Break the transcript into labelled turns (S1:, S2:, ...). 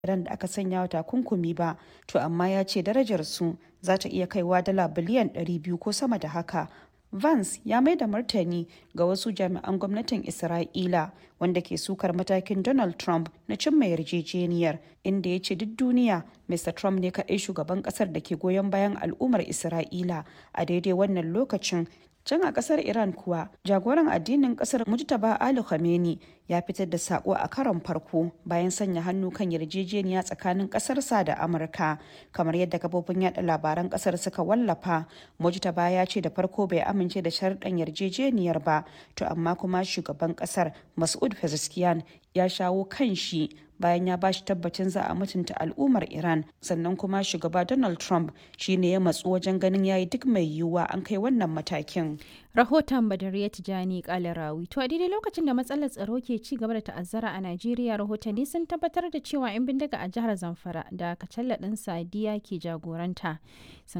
S1: Iran da aka sanya wa takunkumi ba, to amma ya ce darajarsu za ta iya kaiwa dala biliyan 200 ko sama da haka. Vance ya mai da martani ga wasu jami'an gwamnatin Isra'ila wanda ke sukar matakin Donald Trump na cimma yarjejeniyar inda ya ce duk duniya Mr. Trump ne kaɗai shugaban ƙasar da ke goyon bayan al'ummar Isra'ila a daidai wannan lokacin Can a kasar Iran kuwa, jagoran addinin kasar Mujtaba Ali Khamenei ya fitar da sako a karon farko bayan sanya hannu kan yarjejeniya tsakanin kasarsa da Amurka. Kamar yadda kafofin yada labaran kasar suka wallafa, Mujtaba ya ce da farko bai amince da sharɗan yarjejeniyar ba, to amma kuma shugaban kasar Mas'ud Pezeshkian ya shawo kan shi bayan ya bashi tabbacin za a mutunta al'ummar Iran sannan kuma shugaba Donald Trump shine ya matsu wajen ganin yayi duk mai yiwuwa an kai wannan matakin.
S2: Rahoton Badariya Tijani Kalarawi. To a daidai lokacin da matsalar tsaro ke ci gaba da ta'azzara a Najeriya rahotanni sun tabbatar da cewa 'yan bindiga a jihar Zamfara da kacalla ɗin Sadiya ke jagoranta